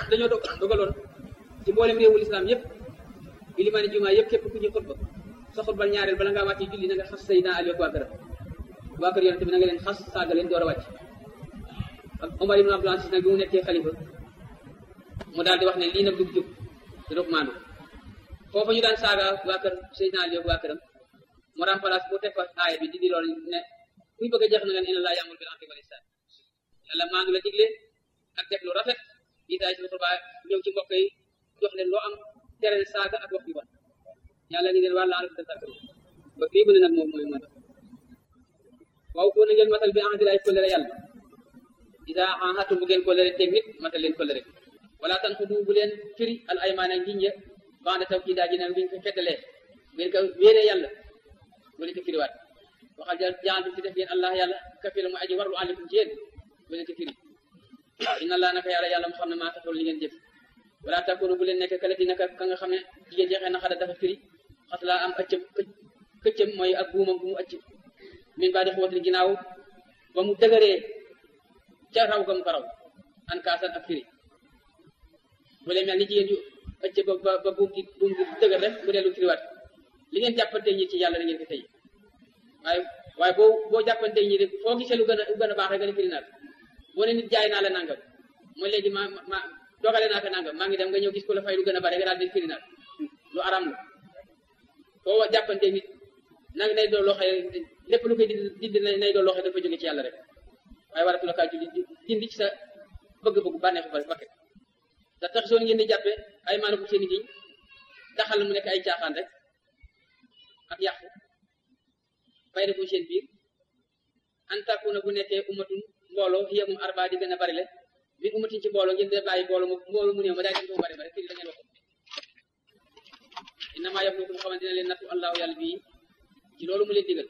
dañoo dog dogaloon ci mboolem réewul islam yëpp ilimaani jumaa yëpp képp ku ñu xutba sa xutbal ñaareel bala ngaa wàcc julli na nga xas Seydina Ali ak waa këram waa kër yonente bi na nga leen xas saaga leen door a wàcc ak Omar ibn Abdul Aziz nag bi mu nekkee xalifa mu daal di wax ne lii nag du jub te doog maandu foofa ñu daan saaga waa kër Seydina Ali ak waa këram mu remplace bu teg fa aaya bi di di loolu ne kuy bëgg a jeex na nga ne inna laa ya'muru bil 'adli wal ihsan yàlla maandu la digle ak def lu rafet itaay si xutbaa ñëw ci mbokk yi jox leen loo am tere saaga ak wax yu bon yàlla ngi leen wàlla alak tasakaru ba fii bu ne nag moom mooy moo tax waaw ko na ngeen matal bi ahdi ay kóllëre yàlla ida ahadtum bu ngeen kóllëre teg nit matal leen kóllëre wala tan xudu bu leen firi al aymaana ngiñ ya bande taw kii daa ji ne biñ ko feddalee ngeen ko wéeree yàlla bu leen ko firiwaat waxal ja jaan bi ci def yéen allah yàlla kafila mu aji warlu aleykum ci yéen bu leen ko firi inna allah naka yàlla yàlla mu xam ne maa taxul li ngeen jëf wala takunu bu leen nekk kala di naka ka nga xam ne jigéen jeexee na xada dafa firi xas laa am ëccëm këccëm mooy ak buumam bu mu ëcc min baa di xuwatil ginnaaw ba mu dëgëree ca raw ga mu ko raw an kaasan ak firi bu leen mel ni jigéen ju ëcc ba ba ba buum gi buum gi dëgër rek mu dellu firiwaat li ngeen jàppante ñi ci yàlla da ngeen ko tëye waaye waaye boo boo jàppante ñi rek foo gisee lu gën a lu gën a baax rek gën a firi naat boo ne nit jaay naa la nangam mooy léegi ma ma dogale naa ko nangam maa ngi dem nga ñëw gis ko la fay lu gën a bare nga daal di firi naat lu aram la foo jàppante nit nag nay doon loo xam ne lépp lu koy dindi nay doon loo xam ne dafa jóge ci yàlla rek waaye waratu la kaa julli dindi ci sa bëgg-bëgg bànneexu ba bakket da tax soon ngeen di jàppe ay maanaam seen i giñ daxal mu nekk ay caaxaan rek ak yàqu bay na ko seen biir an takuna bu nekkee umatun mbooloo hiya moom arba di gën a bari le min umatin ci mbooloo ngeen de bàyyi mbooloo mu mbooloo mu néew ma daay gën ko bari bari fii da ngeen waxoon innama yablukum xamante dina leen nattu allahu yàlla bii ci loolu mu leen digal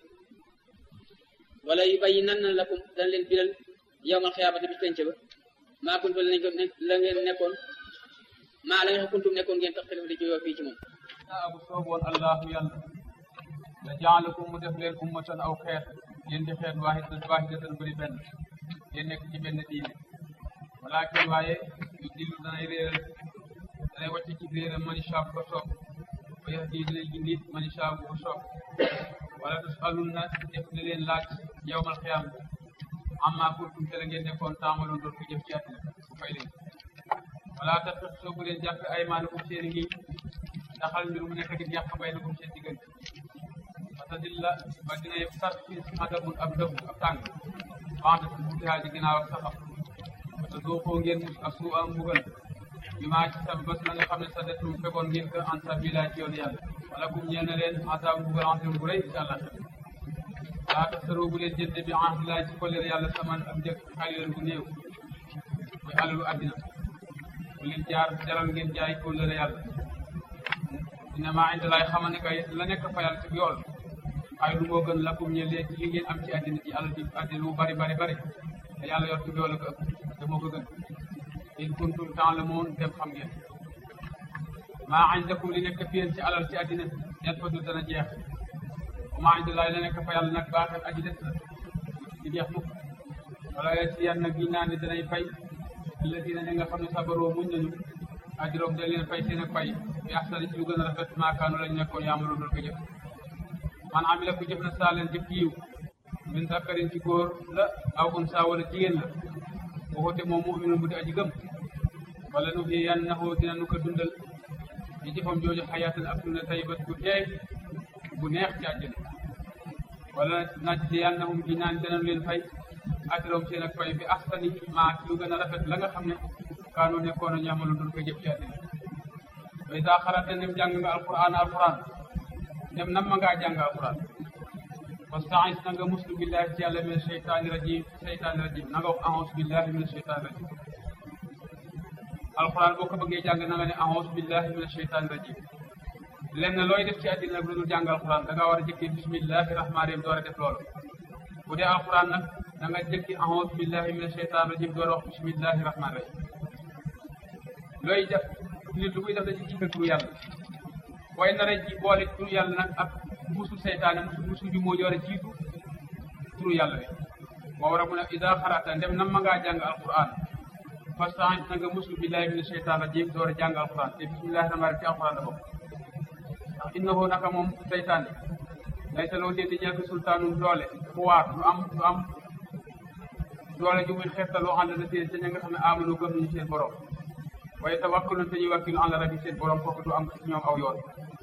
wala yu bàyyi nan na lakum dana leen biral yowmal xiyaamati bi penc ba maa kuntum la ko la ngeen nekkoon maa la nga kuntum nekkoon ngeen tax xelif di jóyoo fii ci moom naa bu sooboon allahu yàlla la jaalakum mu def leen ummatan aw xeet ngeen di xeet waahidatan waahidatan bëri benn ngeen nekk ci benn diine walakin waaye yu dillu danay réeral danay wàcc ci réeral man shaa ko soob wa yahdi dinay gindi man shaa bu ko soob wala tusalunna def na leen laaj yawmal xiyaam amma kuntum te la ngeen nekkoon taamaloon doon ko jëf ci àddina fay leen wala tax soo bu leen jàppe aymaanakum seen ngi ndaxal mbir mu nekk di yàq baynakum seen diggante parce que la ba dina yëpp sar fi xadabun ab dëbb ab tàng wante su butihaa ci ginnaaw ak saxam parce que doo koo ngeen ak suu am mbugal bi maa ci sab bés la nga xam ne sa detum fekkoon ngeen ko en sabila ci yoonu yàlla wala kum ñeel na leen asaab mbugal en bu rëy incha allah laa tax saroo bu leen jënde bi ahdilaay ci kolleer yàlla saman ak njëkk xalilan bu néew mooy alalu àddina bu leen jaar jaral ngeen jaay kolleer yàlla dina maa indi laay xamal ne kay la nekk fa yàlla ci yool ay lu moo gën lakum ñe leen ci li ngeen am ci àddina ci alal ji àddina lu bari bari bari te yàlla yor ci yool ko ëpp te moo ko gën in kuntum ta'lamun dem xam ngeen maa indakum li nekk fi yéen ci alal ci àddina yan fa du dana jeex maa indi laay la nekk fa yàlla nag baaxee aji des la di jeex mukk wala si yan nag giñ naa ne danay fay alladina ñi nga xam ne sabaroo muñ nañu ajuróom da leen fay seen ak fay bi axsani ci lu gën a rafet maakaanu lañ nekkoon yaamaloon doon ko jëf man amila ko jëf na saa leen jëf yiw min zakarin ci góor la aw unsa wala jigéen la waxute moom muminun bu di aji gëm wala nu fi yan naxoo dina nu ko dundal ci jëfam jooju xayaatan ak dunda tayibat bu teey bu neex ci àjjana wala naaj ci yan naxum gi naan dana leen fay ajuróom seen ak fay bi axsani maa ci lu gën a rafet la nga xam ne kaanu nekkoon a ñaamaloon doon ko jëf ci àddina way saa xarate nem jàng nga alquran alquran dem nam ma ngaa jàng alquran wasta'is na nga muslu billahi ci yàlla min sheytaani rajim sheytaani rajim na nga wax a'uuzu billahi min sheytaani rajim alquran boo ko bëggee jàng na nga ne a'uuzu billahi min sheytaani rajim lenn looy def ci àddina nag lu dul jàng alquran da ngaa war a jëkkee bismillahi rahmaani rahim door a def loolu bu dee alquran nag da nga jëkki a'uuzu billahi min sheytaani rajim door a wax bismillahi rahmaani rahim looy def nit lu muy def da ci jiital turu yàlla waaye nar a ji boole turu yàlla nag ak musu seytaane musu musu ju moo joore jiitu turu yàlla bi moo war a mun a ida xarata ndem nam ma ngaa jàng alquran fastaan na nga muslu billahi mina sheytaan rajim door a jàng alquran te bismillahi rahmaani rahim ci alquran la bokk ndax innahu naka moom seytaane laysa loo dee di ñeel ko sultaanum doole pouvoir du am du am doole ju muy xeetaloo ànd na seen te ña nga xam ne amanu gëm nañu seen borom waaye tawakkalun te ñuy wakkilu ànd rabbi seen borom kooku du am ci ñoom aw yoon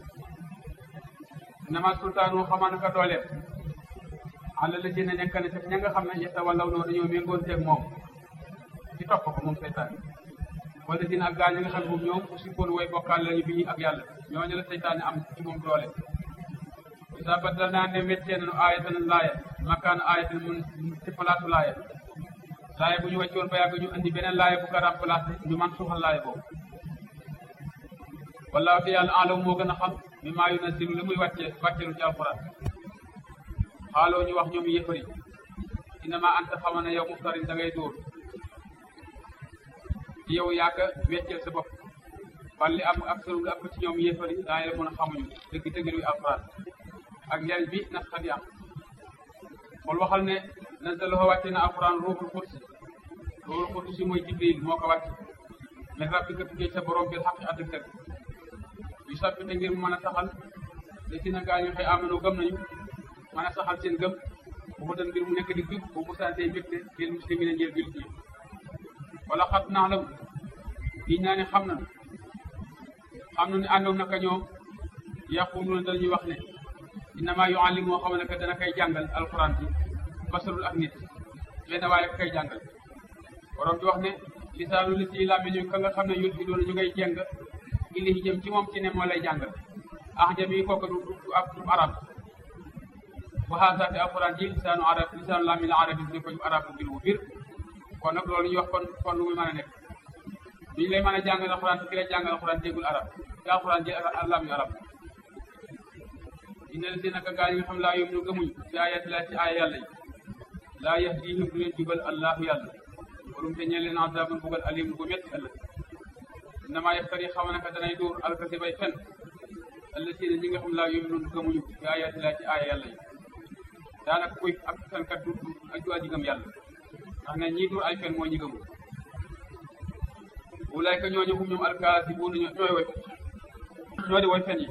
nama sultaanu xamaa naka dooleem àlla la dina nekk ne te ña nga xam ne yetta wallaw noo dañoo méngoon teeg moom ci topp ko moom seytaane wala dina ak gaa ñi nga xam ne moom ñoom aussi kon way bokkaal lañu bi ak yàlla ñooñu la seytaane am ci moom doole sa baddal naa ne méttee nañu aayatan laaya makkaana aayatan mun ci palaatu laaya laaya bu ñu wàccoon ba yàgg ñu andi beneen laaya bu ko remplacé ñu man suuxal laaya boobu wallaahu te yàlla alam moo gën a xam mi maa yunazzilu li muy wàcce wàccelu ci alquran xaaloo ñu wax ñoom yëfari innama anta xama ne yow muftarin da ngay dóor yow yaaka weccel sa bopp balli am ak sëru ak ci ñoom yëfari daa la mën a xamuñu dëgg dëgg luy alquran ak njariñ bi nas xadi am xool waxal ne nazalahu wàcce na alquran ruuxul qudsi ruuxul qudsi mooy jibril moo ko wàcce min rabbika tukkee sa borom bil xaqi àddëg dëgg yu sabbite ngir mu mën a saxal da si na gaa ñu xëy amano gëm nañu mën a saxal seen gëm bu mu doon ngir mu nekk di jub bu mu santee mbégte lil muslimina njël bil ji wala xat naa la yi naa ne xam na xam na ne àndoon naka ñoom yaquluuna dañuy wax ne innama yuallim moo xam ne que dana koy jàngal alquran bi basarul ak nit benn waaye ka koy jàngal borom bi wax ne lisaanu li si làmmiñu ka nga xam ne yut bi doon ñu ngay jàng ili jëm ci moom ci ne moo lay jàngal ah jëm yi kooku du du ab du arab wa haasa te alquran ji lisaanu arab lisaanu làmmiñu arab yi ne ko arab bu bir bu bir kon nag loolu ñu wax kon kon lu muy mën a nekk duñu lay mën a jàngal alquran te ki lay jàngal alquran déggul arab te alquran ji làmmiñu arab inna la si naka gaa yi nga xam laa yom ñu gëmuñ ci ayati laa ci aaya yàlla yi laa yahdihim du leen jubal allahu yàlla warum te ñeen leen azabun bugal alim bu métti ëllëg innama yaftari xama naka danay dóor alkasi bay fen alla si ne ñi nga xam laa yom ñu gëmuñu ci ayati laa ci aaya yàlla yi daanaka kuy ak fenkat du ak du aji gëm yàlla ndax ne ñii dóor ay fen mooy ñi gëmul wulaayka ñooñu hum ñoom alkaasi bu ñooy woy ñoo di woy fen yi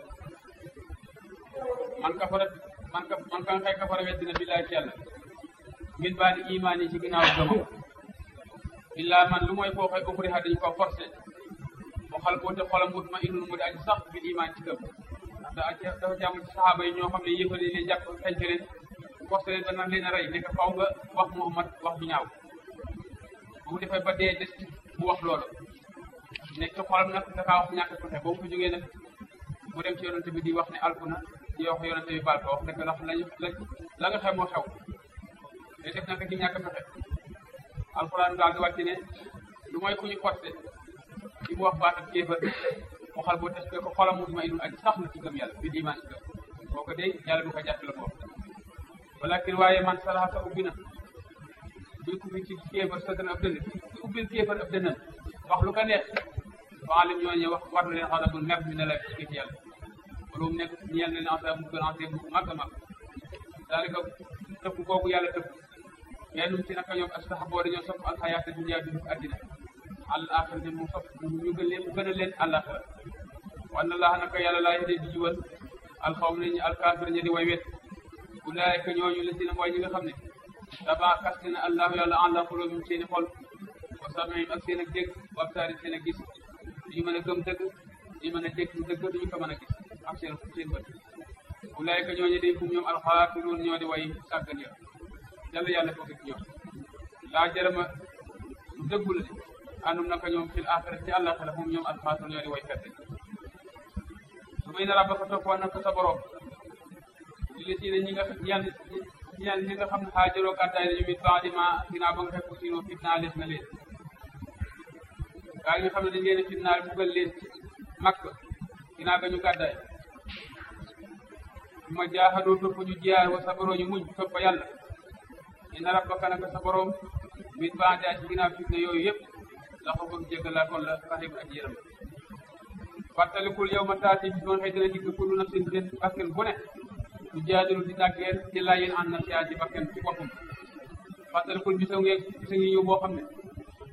man kafara man ka man ka xëy kafara weddina billahi ci yàlla min baadi imaan yi ci ginnaaw gëmam illaa man lu mooy koo xëy ukriha dañu ko forcé mu xal boo te xolam mut ma innul mu di aji sax bil imaan ci gëm ndax da dafa ci am ci saxaaba yi ñoo xam ne yëfali leen jàpp xenc leen forcé leen ba nan leen a rey nekk faw nga wax Muhammad wax bu ñaaw bu mu defee ba dee des bu wax loolu nekk ci xolam nag dafa wax ñàkk pexe ba mu ko jógee nag mu dem ci yonente bi di wax ne alku na di wax yonente bi baal ko wax dëgg ndax lañu la nga xam moo xew te def naka ci ñàkk pexe alxuraan daal di wàcc ne lu mooy ku ñu forcé ci mu wax baat ak kéefër mu xal boo testé ko xolam mut ma inul aji sax na ci gëm yàlla bi diman ci gëm boo ko dee yàlla du ko jàpp la ko walakin waaye man saraxa ubbi na bi ku fi ci kéefër sa dana ab dënn ubbil kéefër ab dënnam wax lu ko neex waalim ñooñu wax war na leen xadabul mer mi ne la ci ci yàlla wala mu nekk ñeel na leen asab bu gën a bu mag a mag daalika tëpp googu yàlla tëpp yennum ci naka ñoom astax boo dañoo sopp alxayaata dunya bi duf addina al axira ne mu sopp ñu gën leen mu gën a leen àllaxira wan allah naka yàlla laa yedee di jiwal alxawm ne ñi alkaafir ñi di way wet ulaayika ñooñu la si ne mooy ñi nga xam ne taba kaste na allahu yàlla ànda xulóobim seeni xol wa samihim ak seen ak dégg wa absaari seen ak gis duñu mën a gëm dëgg duñu mën a dégg dëgg duñu ko mën a gis ak seen seen bët ulaayika ñooñu day fu ñoom alxaafiruun ñoo di way sàggan ya yàlla yàlla ko ci ñoom laa jarama dëggul ne àndum naka ñoom fil axira ci àllaxira moom ñoom alxaafiruun ñoo di way fette su may na rabba ko toppoon nag sa borom li si ne ñi nga ñan ñan ñi nga xam ne xaajaroo gàddaay nañu mit baadima ginnaaw ba nga fekk siinoo fitnaa lees na leen gaa yi nga xam ne dañ leen a fitnaal buggal leen ci makk ginnaaw ga ñu gàddaay su ma jaaxadoo topp ñu jiyaar wa sabaroo ñu muñ topp yàlla inna rabbaka naka sa borom mit baadi ci ginnaaw fitna yooyu yëpp la ko bëgg jéggalaa kon la rahim ak yërëm fàttalikul yow ma taati bi doon xëy dina dikk kullu nafsin benn bakkan bu ne du jaadilu di dàggeen ci laa yéen an na siyaa ci bakkan ci boppam fàttalikul bisa ngeen bisa ngi ñëw boo xam ne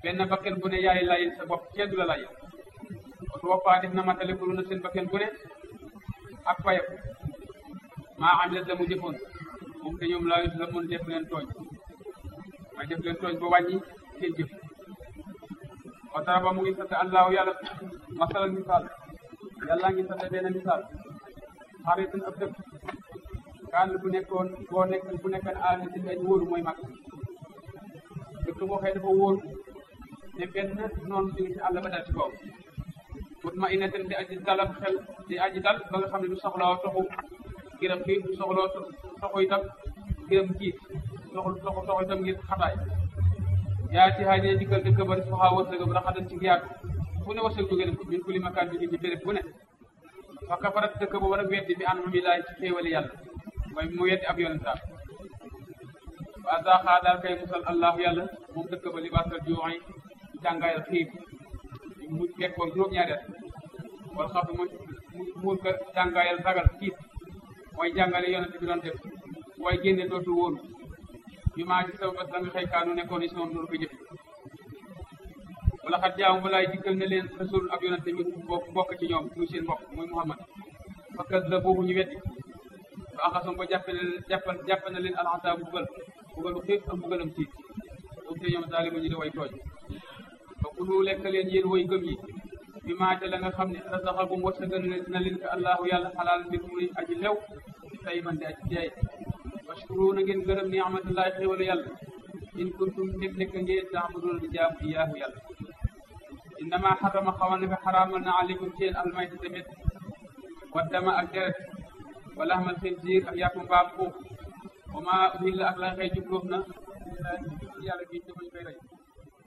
benn bakken bu ne yaay lay sa bopp kenn du la lay oto woppaa def na matale ko na seen bakken bu ne ak fayam maa am la mu jëfoon moom te ñoom laa la mun def leen tooñ may def leen tooñ ba wàññi seen jëf wa taraba mu ngi sant allahu yàlla masalan misaal yàlla ngi sant benn misaal xaritan ab dëkk kaan bu nekkoon boo nekk bu nekkoon aal ci ay wóoru mooy mag dëkk boo xëy dafa wóor ne benn noonu ñu ngi ci àll ba dal ci kaw mut ma ina ten di aji dal ak xel di aji dal ba nga xam ne du soxlaa toxu giram xiif du soxloo toxu itam giram kiif soxlu toxu toxu itam ngir xataay yaa ci xaaj ne dikkal dëkk ba soxaa wërsëgam raxatan ci yaatu fu ne wërsëg jóge ko min kulli makaan bi ci béréb bu ne fa kafarat dëkk ba war a weddi bi an mi laay ci xéewali yàlla mooy mu weddi ab yonentaam wa azaaxaa daal kay musal allahu yàlla moom dëkk ba libaasal juuxi jàngaayal xiif mu fekkoon juróom-ñaari at wala xam mu muur ka jàngaayal ragal xiif mooy jàngale yonent bi doon def waaye génne dootu wóolu bi maa ci saw bas la nga xëy kaanu nekkoon is noonu loolu ko jëfe wala xat jaamu balaay dikkal ne leen rasul ab yonent mi bokk bokk ci ñoom muy seen mbokk muy Muhammad fakkat la boobu ñu weddi ba axasam ba jàppe na leen jàppal jàpp na leen alxasaa bu bugal bugalu xiif ak bugalam tiit boobu te ñoom taaliba ñu di way tooñ ba kulu lekk leen yéen way gëm yi bi maa ca la nga xam ne rasaxakum wërsëgal na leen ko allahu yàlla xalaal mbir muy aji lew tay man di aji teey washkuru na ngeen gërëm ni amatullahi xéwala yàlla in kuntum nekk nekk ngeen taabudoon di jaamu iyaahu yàlla innama xarama xamal ne ko xaraamal na aleykum seen almayta tamit waddama ak deret wala xamal xinziir ak yàpp mbaam xuux wa ma uhilla ak la xëy jubloof na yàlla gi dafañ koy rey